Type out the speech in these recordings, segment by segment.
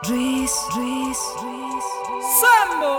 Dries, Dries, Dries. Sambo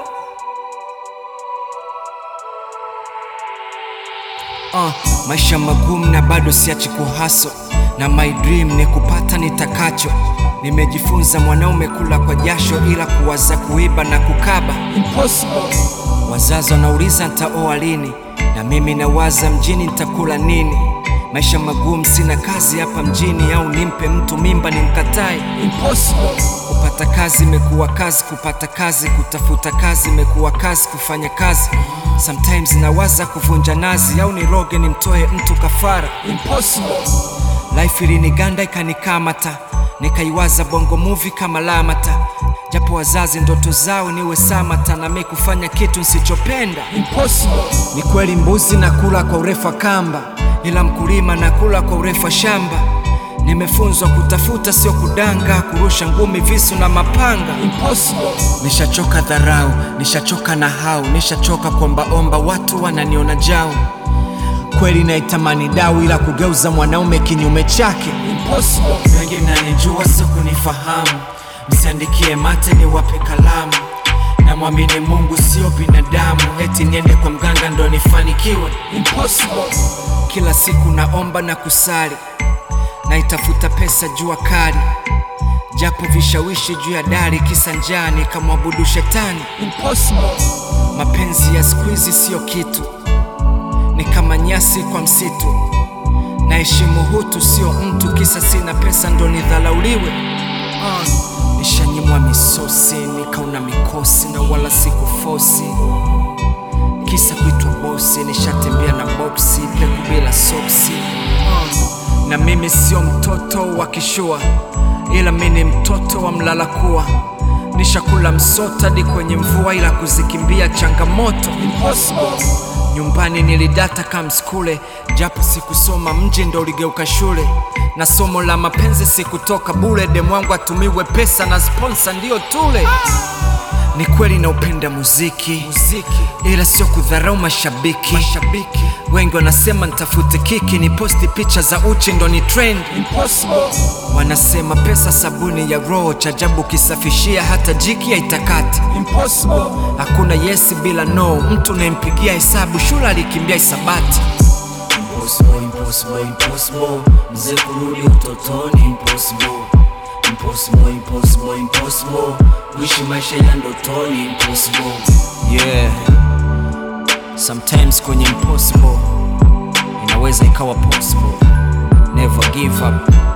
Uh, maisha magumu na bado siachi kuhaso na my dream ni kupata nitakacho. Nimejifunza mwanaume kula kwa jasho, ila kuwaza kuiba na kukaba Impossible Wazazi wanauliza ntaoa lini, na mimi nawaza mjini nitakula nini. Maisha magumu, sina kazi hapa mjini, au nimpe mtu mimba nimkatae? Impossible Kupata kazi imekuwa kazi, kupata kazi, kutafuta kazi imekuwa kazi, kufanya kazi. Sometimes nawaza kuvunja nazi, au niroge nimtoe mtu kafara. Impossible Life iliniganda ikanikamata, nikaiwaza bongo movie kama Lamata, japo wazazi ndoto zao niwe Samata, na mimi kufanya kitu nsichopenda. Impossible Ni kweli mbuzi na kula kwa urefu wa kamba, ila mkulima na kula kwa urefu wa shamba. Nimefunzwa kutafuta sio kudanga, kurusha ngumi, visu na mapanga. Impossible Nishachoka dharau, nishachoka na hau, nishachoka kuombaomba, watu wananiona jau. Kweli naitamani dau, ila kugeuza mwanaume kinyume chake. Impossible Wengi mnanijua sio kunifahamu, msiandikie mate niwape kalamu. Namwamini Mungu sio binadamu, eti niende kwa mganga ndo nifanikiwe. Impossible Kila siku naomba na kusali, naitafuta pesa jua kali, japo vishawishi juu ya dari, kisa njaa nikamwabudu shetani. Impossible Mapenzi ya siku hizi siyo kitu, ni kama nyasi kwa msitu. Naheshimu hutu sio mtu, kisa sina pesa ndo nidhalauliwe. Uh, nishanyimwa misosi nikauna mikosi na wala sikufosi, kisa kuitwa bosi. Nishatembea na boksi peku bila soksi. Uh, na mimi sio mtoto wa kishua, ila mi ni mtoto wa mlala kuwa. Nishakula msota hadi kwenye mvua, ila kuzikimbia changamoto Impossible Nyumbani nilidata kama skule, japo sikusoma mji ndo uligeuka shule, na somo la mapenzi sikutoka bure. Demu wangu atumiwe pesa na sponsor ndio tule. Ni kweli naupenda muziki, muziki, ila sio kudharau mashabiki. Mashabiki wengi wanasema nitafute kiki, ni posti picha za uchi ndo ni trend. Impossible Wanasema pesa sabuni ya roho, chajabu kisafishia hata jiki haitakati. Impossible Hakuna yes bila no, mtu unayempigia hesabu shule alikimbia hisabati. Impossible, impossible, impossible. Mzee kurudi utotoni impossible. Impossible, impossible, impossible. Kuishi maisha ya ndotoni impossible. Yeah, sometimes kwenye impossible inaweza ikawa possible. Never give up.